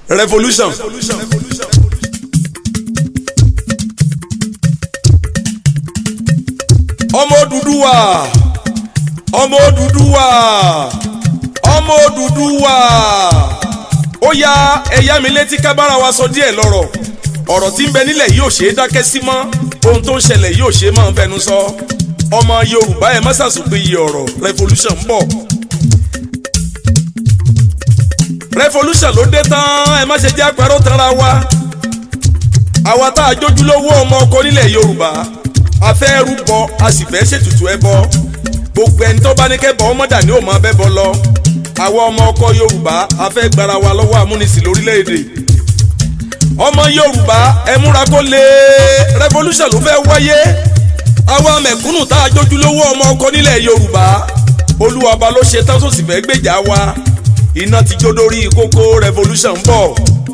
revolution. ọmọ Odùduwà ọmọ Odùduwà ọmọ Odùduwà ó ya ẹ̀yà mi létí kábàárà wa sọ díẹ̀ lọ́rọ̀ ọ̀rọ̀ tí ń bẹ nílẹ̀ yìí ò ṣe é dákẹ́ sí mọ́ ohun tó ń ṣẹlẹ̀ yìí ò ṣe é máa ń fẹnu sọ ọmọ Yorùbá ẹ̀ má ṣàṣùpìyì ọ̀rọ̀ revolution ń bọ̀ revolution ló dé tán ẹ má ṣe jẹ́ àpẹẹrẹ tanra wa àwa tá a jójúlówó ọmọ ọkọ nílẹ̀ Yorùbá a fẹ́ rúbọ a sì fẹ́ ṣètùtù ẹbọ gbogbo ẹni tó bá ní kẹ́bọ ọmọdà ni ó máa bẹ́bọ lọ àwa ọmọ ọkọ Yorùbá a fẹ́ gbára wa lọ́wọ́ amúnisìn lórílẹ̀‐èdè ọmọ Yorùbá ẹ múra kó lè revolution ló fẹ́ wáyé àwa mẹ̀kúnnù tá a jójúlówó ọmọ ọkọ nílẹ̀ Yorùbá Olúwa ọba ló ṣe tán tó sì fẹ́ gbèjà wa iná ti jó dórí kókó revolution ń bọ̀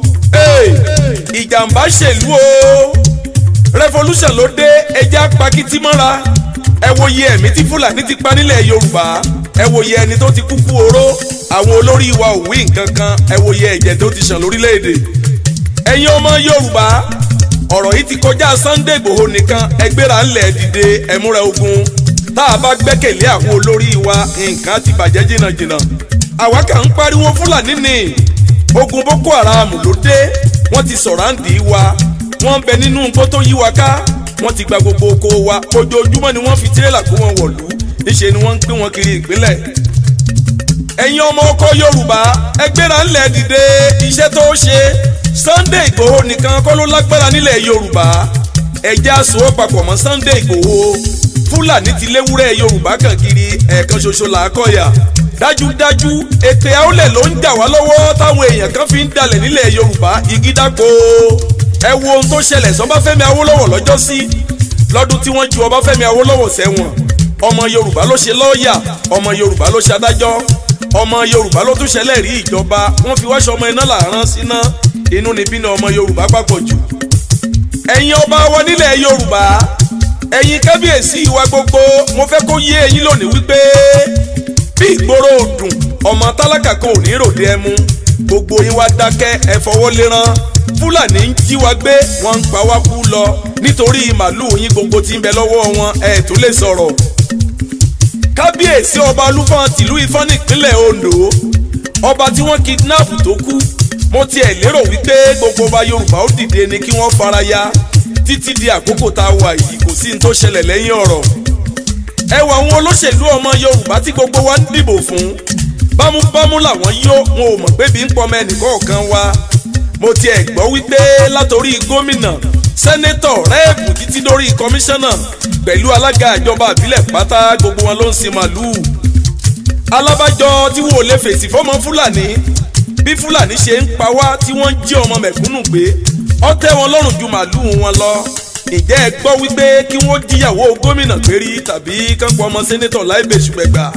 ìjàmbá ṣèlú o revolution ló dé ẹja pakiti mọ́ra ẹ wo iye ẹ̀mí tí fúlàní ti pa nílẹ̀ yorùbá ẹ wo iye ẹni tó ti kúkú oró àwọn olórí wa ò wí nǹkan kan ẹ wo iye ẹ̀jẹ̀ tó ti ṣàn lórílẹ̀‐èdè ẹ̀yin ọmọ yorùbá ọ̀rọ̀ yìí ti kọjá sunday igbòho nìkan ẹgbẹ́ra ńlẹ̀ dìde ẹ̀múra ogun tá a bá gbẹ́kẹ̀lé àwọn olórí wa nǹkan ti bàjẹ́ jìnnàjìnnà àwa kà ń pariwo fúlàní ni ogun boko haram ló dé wọ́n ti sọ̀ráǹdì wa wọ́n ń bẹ nínú nǹkan tó yí wa ká wọ́n ti gba gbogbo oko wa ojoojúmọ́ ni wọ́n fi tirẹ́là kó wọn wọ̀lú níṣẹ́ ni wọ́n ń pín wọn kiri ìpínlẹ̀. ẹ̀yin ọmọ ọkọ yorùbá ẹgbẹ́ra ńlẹ̀ dìde iṣẹ́ tó ṣe Sunday Ìgbòho nìkan kọ́ ló lágbára nílẹ̀ yorùbá ẹ̀jẹ̀ aṣọ papọ̀ mọ́ Sunday Ìgbòho fúlàní ti léwúrẹ́ yorùbá kan kiri ẹ̀ẹ̀kan ṣoṣo là á kọ̀yà dájúdájú ètè àólẹ̀ ló ń jà wá lọ́wọ́ táwọn èèyàn kan fi ń dalẹ̀ nílẹ̀ yorùbá igi dáko ẹ wo ohun tó ṣẹlẹ̀ sọ́báfẹ́mi awólọ́wọ̀ lọ́jọ́ sí lọ́dún tí wọ́n ju ọbáfẹ́mi awólọ́wọ̀ sẹ́wọ̀n ọmọ yorùbá ló ṣe lọ́ọ̀yà ọmọ yorùbá ló ṣe adájọ́ ọmọ yorùbá ló tún ṣẹlẹ̀ rí ìjọba wọ́n fi wáṣọ ọmọ iná làárán síná inú níbí ni ọmọ yorùbá papọ̀ jù ẹ̀yin ọba wa nílẹ̀ yorùbá ẹ̀yin kábíyèsí wa gbogbo mo fẹ́ kó yé ẹ̀yin lónìí wípé bí ìgboro òdùn ọmọ tálákà kan ò ní ròde ẹmu gbogbo yín wá dákẹ́ ẹ fọwọ́ léran fúlàní ń jí wa gbé wọ́n ń pa wá kú lọ nítorí màálùú yín gbogbo tí ń bẹ lọ́wọ́ wọn ẹ tó lè sọ̀rọ̀. kábíyèsí ọba olúfọ́n tìlú ifọ̀n nípínlẹ̀ ondo ọba tí wọ́n kidnap tó kú mo tiẹ̀ lérò wípé gbogbo ọba yorùbá ó dìde ni kí wọ́n fara ya títí di àkókò tá a wà yìí kò sí ní tó ṣẹlẹ̀ lẹ́yìn ọ̀rọ̀ ẹ wọ àwọn olóṣèlú ọmọ yorùbá tí gbogbo wa ń dìbò fún bámúbámú làwọn yó wọn ò mọ̀ pé bí ń pọmọ ẹnìkọ̀ọ̀kan wa mo tiẹ̀ gbọ́ wípé látòrí gómìnà sẹ́nétọ̀ rẹ́ẹ̀bù títí dórí kọmíṣánná pẹ̀lú alága ìjọba àbílẹ̀ pátá gbogbo wọn ló ń sin màlúù alábàjọ tí wọn ò lè fèsì fọmọ fúlàní bí fúlàní ṣe ń pa wá tí wọ́n ń jí ọmọ mẹ̀kúnnù gbé ó tẹ́ wọn lọ́rùn ju màlúù wọn lọ ǹjẹ́ ẹ gbọ́ wípé kí wọ́n jíyàwó gómìnà pérí tàbí kánpọ̀ ọmọ sẹ́nétọ̀ láìbẹ̀ ṣùgbẹ́gbà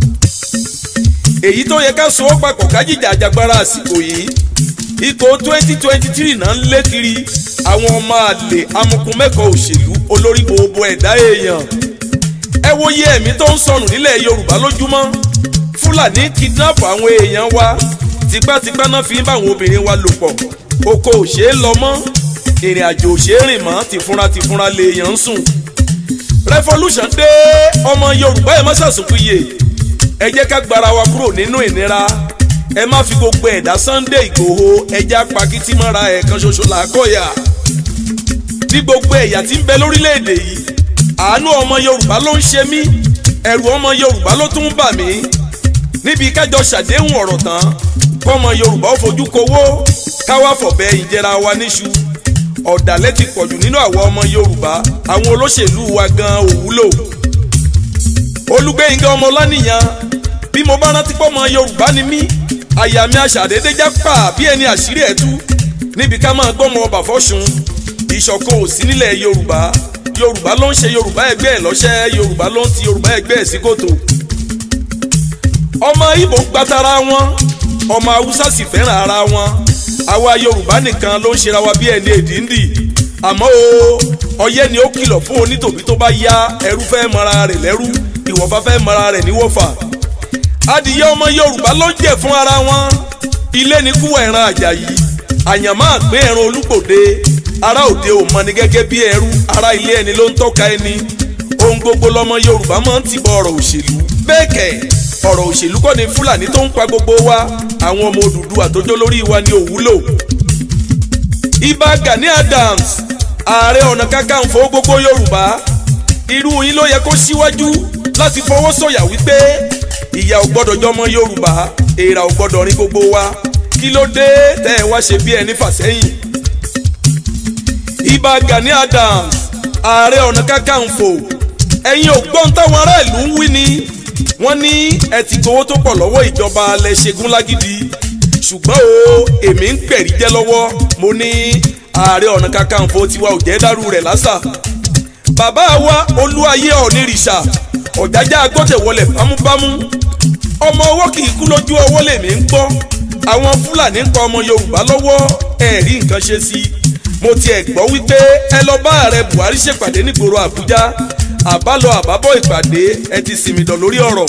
èyí tó yẹ ká so ó papọ̀ kájíjà àjàgbára àsìkò yìí ikọ̀ twenty twenty three náà ń lé kiri àwọn ọmọ àlè amukun mẹ́kọ̀ọ́ òṣèlú olórí gbogbo ẹ̀dá èèyàn ẹ wo iye ẹ̀mí tó ń sọnù nílẹ̀ yorùbá lójúmọ́ fúlàní kidnap àwọn èèyàn wa tipátipá náà fi ń bá àwọn obìnrin wa lò pọ̀ oko ò ṣeé lọ mọ́ ìrìn àjò ò ṣeé rìn mọ́ tìfúnra tìfúnra lèèyàn ń sùn revolution dé ọmọ yorùbá ẹ má ṣàṣùkúyè ẹ jẹ́ ká gbára wa kúrò nínú ìnira ẹ má fi gbogbo ẹ̀dá Sunday Ìgbòho ẹja pakítí mọ́ra ẹ̀kan ṣoṣo làákọ̀yà ní gbogbo ẹ̀yà tí ń bẹ lórílẹ̀‐èdè yìí àánú ọmọ Yorùbá ló ń ṣe mí ẹ̀rù ọmọ Yorùbá ló tún ń bà mí níbi kájọ ṣàdéhùn ọ̀rọ̀ tán kọ́mọ Yorùbá ó fojú kowó káwá fọ̀bẹ ìjẹra wa níṣu ọ̀dàlẹ̀ ti pọ̀jù nínú àwọn ọmọ Yorùbá àwọn olóṣèlú wa gan òwúlò Olúgbénga Ọmọláníyàn bí mo bá rántí pọ́ ọmọ Yorùbá ni mí àyà mi àṣàdédé já pa bí ẹni àṣírí ẹ̀ tú níbi ká máa gbọ́mọ ọba fọ́sùn ìṣọ̀kan ò sí nílẹ̀ yorùbá yorùbá ló ń ṣe yorùbá ẹgbẹ́ ẹ̀ lọ́ṣẹ́ yorùbá ló ń ti yorùbá ẹgbẹ́ ẹ̀ sí kòtò. ọmọ ìbò gbàtara wọn ọmọ haúsá sì fẹ́ràn ara wọn àwa yorùbá nìkan ló ń ṣera wa bí ẹni èdìndì àmọ́ o ọyẹ́ ni ó kìlọ̀ fún onítòbí tó bá yá ẹrú fẹ́ mara rẹ̀ lẹ́rú ìwọ̀fà fẹ́ mara rẹ̀ níwọ̀fà adìyẹ ọmọ yorùbá ló ń jẹ fún ara wọn ilé ní kú ẹran àjàyí àyànmọ́ àgbé ẹran olúgbòde ará òde ò mọni gẹ́gẹ́ bí ẹrú ará ilé ẹni ló ń tọ́ka ẹni ohun gbogbo lọmọ yorùbá máa ń tìbọ̀ ọ̀rọ̀ òṣèlú bẹ́ẹ̀ kẹ̀ ọ̀rọ̀ òṣèlú kọ́ ni fúlàní tó ń pa gbogbo wa àwọn ọmọ Odùduwà àtọjọ́ lórí wa ni òwúlò. Ìbà Gani Adams ààrẹ ọ̀nà kakanfò gbogbo yorùbá irú yín ló yẹ kó síwájú láti fọwọ́ sọ̀yà wípé ìyà ò gbọ́dọ̀ jọmọ yorùbá èèrà ò gbọ́dọ̀ rin gbogbo wa kí ló dé tẹ́ ẹ wá ṣe bí ẹni fàsẹ́yìn. Ìbà Gani Adams ààrẹ ọ̀nà kakanfò ẹ̀yin ò gbọ́n táwọn aráàlú ń wí ni wọ́n ní ẹ ti gbowó tó pọ̀ lọ́wọ́ ìjọba alẹ́ ṣẹ́gun lágídí ṣùgbọ́n o èmi ń pẹ̀rí jẹ́ lọ́wọ́ mo ní ààrẹ ọ̀nà kakanfò tiwa ò jẹ́ dàrú rẹ̀ lásà bàbá wa olúwayé ọ̀nìrìṣà ọ̀jájá agbọ́tẹ̀wọlẹ̀ bámúbámú ọmọ ọwọ́ kì í kú lójú ọwọ́ lèmi ń gbọ́ àwọn fúlàní ń pa ọmọ yorùbá lọ́wọ́ ẹ̀rí nǹkan ṣe sí i mo tiẹ̀ gbọ́ wípé ẹ lọ bá ààrẹ buhari ṣèpàdé nígboro àbújá àbálọ àbábọ̀ ìpàdé ẹ ti sinmi dàn lórí ọ̀rọ̀.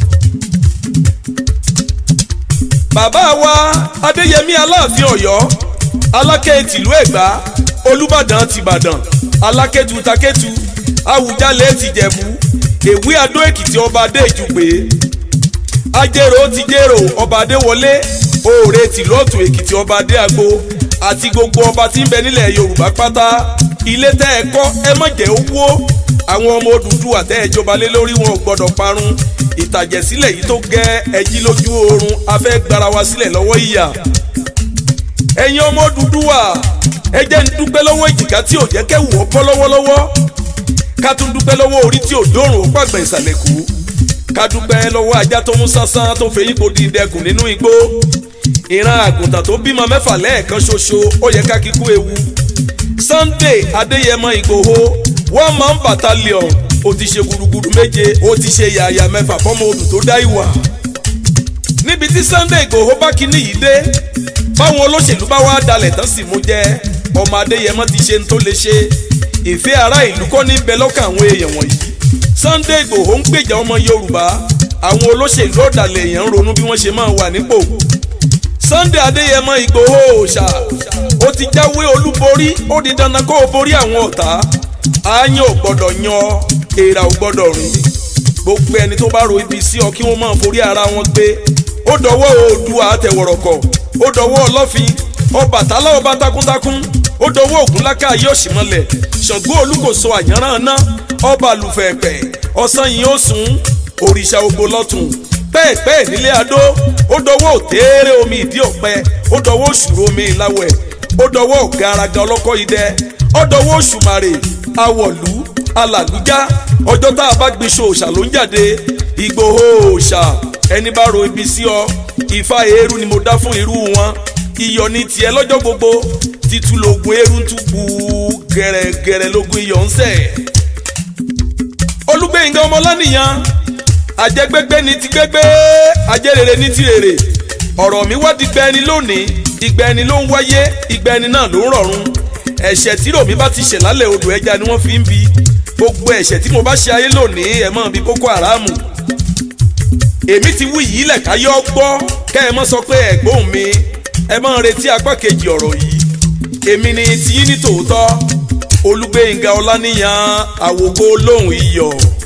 bàbá wa adéyẹmí aláàfin ọ̀yọ́ alákẹ́ tìlú ẹ̀gbá olúbàdàn tìbàdàn alákẹ́tù takẹ́tù àwùjalẹ̀ tìjẹ̀bú èwe adó èkìtì ọba adé ìjùpé ajérò tìjérò ọba adé wọlé òòrè tìlú ọ̀tún èkìtì ọba adé àgbo àti gbogbo ọba tí ń bẹ nílẹ̀ yorùbá pátá ilé tẹ́ ẹ kọ́ ẹ má jẹ́ owó àwọn ọmọ Odùduwà tẹ́ ẹ jọba lé lórí wọn ò gbọ́dọ̀ parun ìtàjẹ̀sílẹ̀ yìí tó gẹ́ ẹjí lójú oorun afẹ́ gbára wa sílẹ̀ lọ́wọ́ ìyà ẹ̀yin ọmọ Odùduwà ẹ jẹ́ ń dúpẹ́ lọ́wọ́ ìjìká tí ò jẹ́ kẹ́wù ọ́ bọ́ lọ́wọ́lọ́wọ́ ká tún dúpẹ́ lọ́wọ́ orí tí ò dórùn ó pàgbẹ́ ìsàlẹ̀ kú ká dúpẹ́ lọ́wọ́ ajá tó mú sánsán tó fẹ́yìn kò di ìdẹkùn nínú igbó ìran àgùntàn tó bímọ mẹ́fà lẹ́ẹ̀kan ṣoṣo ó yẹ ká kíkú ewu Sunday Adéyẹmọ Ìgbòho one man battalion ó ti ṣe gudugudu méje ó ti ṣe yàyà mẹ́fà fọ́mọ odù tó dá ìwà níbi tí Sunday Ìgbòho bá kíní yìí dé báwọn olóṣèlú bá wá dalẹ̀ tán sì mú jẹ́ ọmọ Adéyẹmọ ti ṣe ń tó lè ṣe ìfẹ́ ará ìlú kọ́ ní bẹ lọ́kàn àwọn èèyàn wọ̀nyí Sunday Ìgbòho ń gbèjà ọmọ Yorùbá àwọn olóṣèlú ọ̀dàlẹ̀ èèyàn ń ronú bí wọ́n ṣe máa wà nípò Sunday Adéyẹmọ Ìgbòho òòṣà ó ti jáwé olúborí ó di dandan kó o borí àwọn ọ̀tá àáyán ò gbọ́dọ̀ yan èèrà ò gbọ́dọ̀ rìn gbogbo ẹni tó bá ro ibi sí ọ kí wọ́n máa forí ara wọn gbé ó dọwọ́ Oòduà àtẹ̀wọ̀rọ̀kọ̀ ó dọwọ́ Ọlọ́fin Ọbàtálá ọba takuntakun ó dọwọ́ Ògúnláká ayé òṣìmọ́lẹ̀ Ṣàngó Olúkòso àyànràn ná ọba àlùfẹ̀ẹ̀pẹ̀ ọ̀sán yìí ó sùn òrìṣà ògbó lọ́tún pẹ́ẹ̀pẹ́ẹ̀ nílé adó ó dọwọ́ òtéèrè omi ìdí ọ̀pẹ ó dọwọ́ òṣùrò omi ìláwẹ̀ ó dọwọ́ ọ̀gáraga ọlọ́kọ́ idẹ ó dọwọ́ òṣùmàrè awọ̀lú alàlújá ọjọ́ tá a bá gbin ṣòòṣà ló ń jáde Ìgbòho òòṣà ẹni bá ro ibi sí ọ Ifá eérú ni mo dá fún irú wọn iyọ̀ ní tiẹ̀ lọ́jọ́ gbogbo títú lógun eérú ń túbú gẹ̀rẹ́gẹ̀rẹ́ lógun iyọ̀ ń sẹ̀. Olúgbénga Ọmọláníyàn àjẹgbẹgbẹ ní ti gbẹgbẹ àjẹrèrè ní ti rèrè ọ̀rọ̀ mi wá di gbẹni lónìí ìgbẹni ló ń wáyé ìgbẹni náà ló ń rọ̀run ẹ̀ṣẹ̀ tí ròmí bá ti ṣẹ̀ lálẹ́ odò ẹja ni wọ́n fi ń bi gbogbo ẹ̀ṣẹ̀ tí mo bá ṣe ayé lónìí ẹ̀ mọ́ bí Boko Haram èmi ti wí yìí lẹ̀ka yọ gbọ́ kẹ́ ẹ mọ́ sọ pé ẹ̀gbọ́n mi ẹ mọ́ retí apá kejì ọ̀rọ̀ yìí èmi ni tiyín ní tòótọ́ Olúgbénga Ọláníyàn àwòkọ́ lóhùn iyọ̀.